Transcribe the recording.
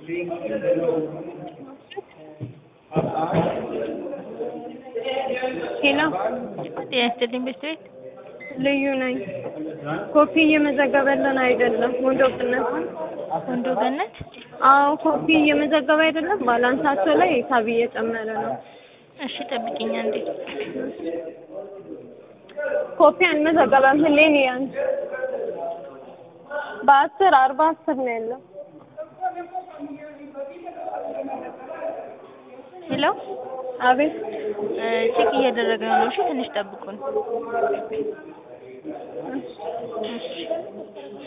ሄሎ ጤና ይስጥልኝ ቤት ቤት ልዩ ነኝ። ኮፒ እየመዘገበልን አይደለም። ወንዶ ቅነት ወንዶ ገነት አዎ ኮፒ እየመዘገበ አይደለም። ባላንሳቸው ላይ ሂሳብ እየጨመረ ነው። እሺ ጠብቂኝ አንዴ ኮፒ አንመዘገበም። ህሌን ያን በአስር አርባ አስር ነው ያለው። ሄሎ አቤት ቼክ እያደረገ ነው እሺ ትንሽ ጠብቁን እሺ